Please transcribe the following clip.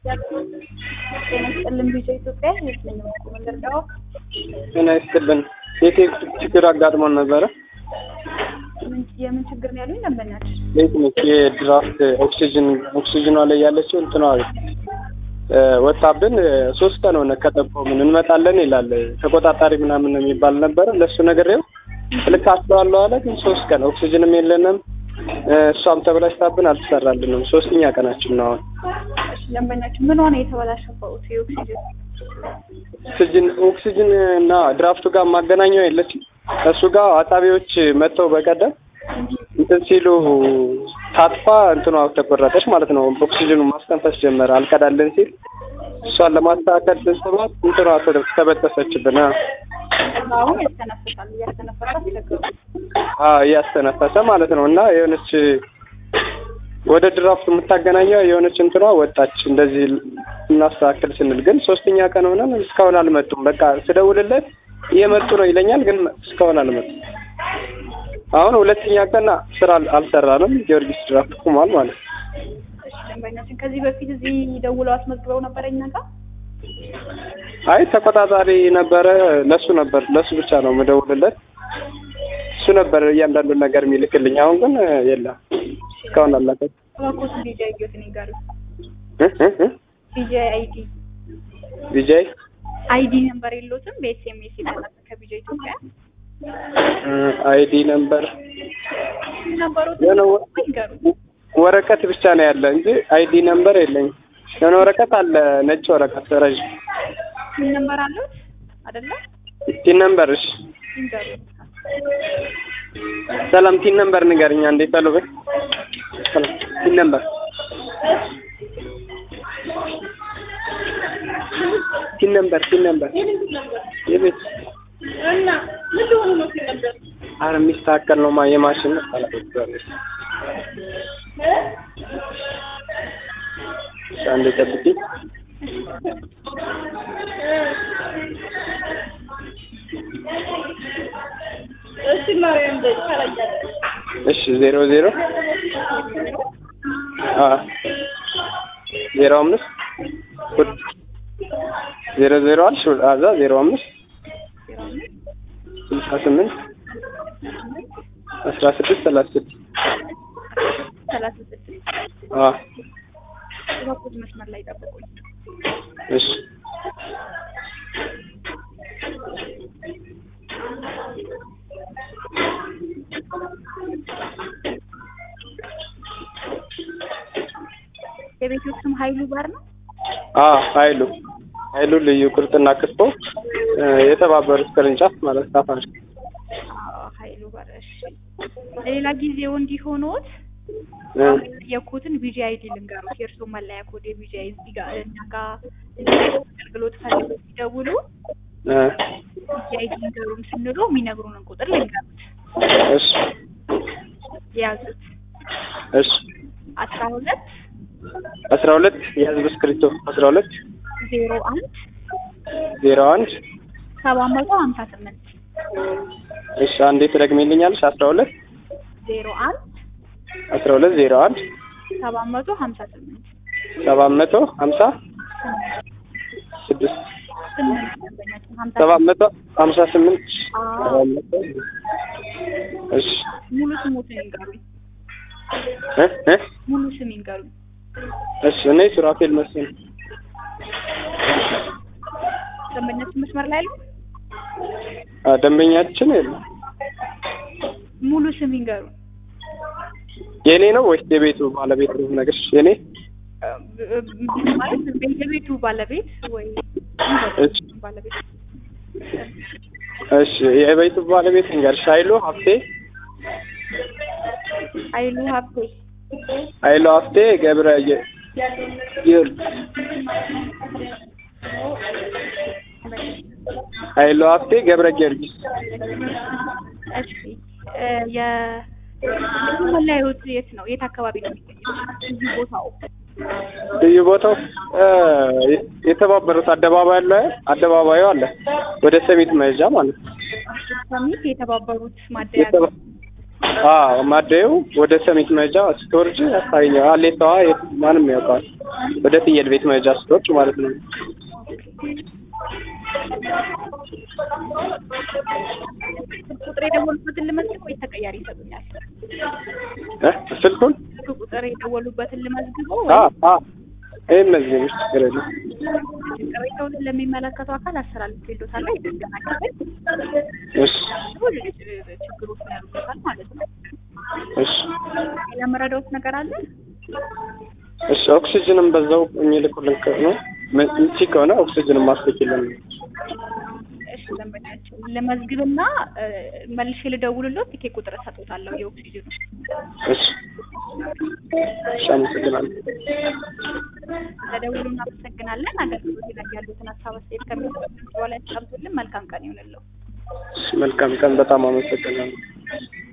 ጤና ይስጥልን ቢጫ ኢትዮጵያ የስለኝ መቆ መንደርዳዋ ጤና ይስጥልን። የቴክኒክ ችግር አጋጥሞን ነበረ። የምን ችግር ነው ያሉኝ? ደንበኛች ቴክኒክ የድራፍት ኦክሲጅን ኦክሲጅኗ ላይ ያለችው እንትኗ ወጣብን። ሶስት ቀን ሆነ ከጠቆምን እንመጣለን ይላል ተቆጣጣሪ ምናምን የሚባል ነበረ። ለእሱ ነግሬው ልክ አስበዋለሁ አለ። ግን ሶስት ቀን ኦክሲጅንም የለንም እሷም ተበላሽታብን አልተሰራልንም። ሶስተኛ ቀናችን ነው አሁን። ደንበኛችን ምን ሆነ የተበላሸበት የኦክሲጅን ኦክሲጅን ኦክሲጅን እና ድራፍቱ ጋር ማገናኛው የለችም። እሱ ጋር አጣቢዎች መጥተው በቀደም እንትን ሲሉ ታጥፋ እንትኗ ተቆረጠች ማለት ነው። ኦክሲጅኑ ማስተንፈስ ጀመረ አልቀዳለን ሲል እሷን ለማስተካከል ስንስባት እንትኗ ተበጠሰችብን። አሁን ያስተነፍሳል እያስተነፈሰ አስቸገሩ አዎ እያስተነፈሰ ማለት ነው። እና የሆነች ወደ ድራፍቱ የምታገናኘው የሆነች እንትኗ ወጣች። እንደዚህ እናስተካክል ስንል ግን ሶስተኛ ቀን ሆነን እስካሁን አልመጡም። በቃ ስደውልለት እየመጡ ነው ይለኛል፣ ግን እስካሁን አልመጡም። አሁን ሁለተኛ ቀን ስራ አልሰራንም። ጊዮርጊስ ድራፍት ቁሟል ማለት ነው። እሺ ደንበኛችን ከዚህ በፊት እዚህ ደውለው አስመዝግበው ነበረ እኛ ጋር አይ ተቆጣጣሪ ነበረ። ለሱ ነበር ለሱ ብቻ ነው የምደውልለት። እሱ ነበር እያንዳንዱን ነገር የሚልክልኝ። አሁን ግን የለም እስካሁን አላከ እባክዎት ቢጃ ይገት ነው ጋር ቢጃ አይዲ ቪጃይ አይዲ ነምበር የለዎትም? በኤስኤምኤስ የተላከ ከቢጃ ኢትዮጵያ አይዲ ነምበር ነበሩት የሆነ ይንገሩ። ወረቀት ብቻ ነው ያለ እንጂ አይዲ ነምበር የለኝም። የሆነ ወረቀት አለ፣ ነጭ ወረቀት ረዥም ምን ነምበር አለዎት አይደለ? ቲን ነምበር። እሺ ይንገሩ። ሰላም ቲን ነምበር ንገርኛ። እንዴት ፈሉ በይ ሰላም ቲን ነምበር ቲን ነምበር ቲን ነምበር የቤት እና ምን ሆኑ ነው ነበር አረ የሚስተካከል ነው ማ የማሽን ነው። እሺ አንዴ ጠብቂኝ። እሺ ማርያም ደግ ካላያለ እሺ ዜሮ ዜሮ አ ዜሮ አምስት ሁለት ዜሮ ዜሮ አልሽ አዛ ዜሮ አምስት ስልሳ ስምንት አስራ ስድስት ሰላሳ ስድስት ሰላሳ ስድስት አ እባክዎት መስመር ላይ ጠብቁኝ። እሺ የቤቱ ስም ሀይሉ ባር ነው። አ ኃይሉ ኃይሉ ልዩ ቁርጥና ክትፎ የተባበሩት ቅርንጫፍ ማለት ታፋሽ አዎ ሀይሉ ባር። እሺ ሌላ ጊዜው እንዲሆኖት እ የኮትን ቢጂ አይዲ ልንገሩት። የእርስዎ መለያ ኮድ የቢጂ አይዲ እዚህ ጋር እኛ ጋር አገልግሎት ፈልገው ሲደውሉ እ ቢጂ አይዲ ልንገሩን ስንሉ የሚነግሩንን ቁጥር ልንገሩት። እሺ የያዙት እሺ አስራ ሁለት አስራ ሁለት የህዝብ እስክሪብቶ አስራ ሁለት ዜሮ አንድ ዜሮ አንድ ሰባት መቶ ሀምሳ ስምንት እሺ አንዴ ትደግሚልኛለሽ? አስራ ሁለት ዜሮ አንድ አስራ ሁለት ዜሮ አንድ ሰባት መቶ ሀምሳ ስምንት ሰባት መቶ ሀምሳ ስድስት ስምንት ደንበኛችን ሀምሳ ሰባት መቶ ሀምሳ ስምንት አዎ። ሰባት መቶ እሺ ሙሉ ስሙትን ይንገሩኝ። እ እ ሙሉ ስም ይንገሩኝ። እሺ እኔ ሱራፌል መስፍን ደንበኛችን መስመር ላይ አሉ? አ ደንበኛችን የለም። ሙሉ ስም ይንገሩኝ። የኔ ነው ወይስ የቤቱ ባለቤት ነው ነገርሽ? የኔ ማለት የቤቱ ባለቤት ወይ እሺ ባለቤት እሺ የቤቱ ባለቤት ንገርሽ። ኃይሉ ሀብቴ ኃይሉ ሀብቴ ኃይሉ ሀብቴ ገብረ የ- ጊዮርጊስ ኃይሉ ሀብቴ ገብረ ጊዮርጊስ እሺ እ የ መለያየት የት ነው? የት አካባቢ ነው የሚገኘው? እዚህ ቦታው ልዩ ቦታው እ የተባበሩት አደባባይ አለ አደባባዩ አለ ወደ ሰሚት መሄጃ ማለት ነው። ሰሚት የተባበሩት ማደያ የተባ- አዎ ማደየው ወደ ሰሚት መሄጃ ስትወርጅ ያሳየኛል። አሌታዋ የት- ማንም ያውቃል። ወደ ፍየል ቤት መሄጃ ስትወርጅ ማለት ነው። ስልክ ቁጥር የደወሉበትን ልመዝግብ ወይ ተቀያሪ ይሰጡኛል? እ ስልኩን ስልክ ቁጥር የደወሉበትን ልመዝግበው አ ወይ አ ይሄን እነዚህ ነው ችግር የለም። ቅሬታውን ለሚመለከተው አካል አስተላልፌልዎታል። የጥገና ክፍል እሺ ችግሮች ያሉበታል ማለት ነው። እሺ ሌላ መረዳዎት ነገር አለ? እሺ ኦክሲጅንም በዛው የሚልኩልን ነው ምቺ ከሆነ ኦክሲጅንም ማስልክልን እሺ ደንበኛችን ለመዝግብና እ፣ መልሼ ልደውልልዎት ቲኬት ቁጥር እሰጥዎታለሁ የኦክሲጅኑ እሺ እሺ አመሰግናለሁ። ለደውሉ እናመሰግናለን። አገልግሎት ላይ ያሉትን ሀሳብ አስተያየት ከሚሰጡን በኋላ ያስቀምጡልን። መልካም ቀን ይሁንልዎ። እሺ መልካም ቀን። በጣም አመሰግናለሁ።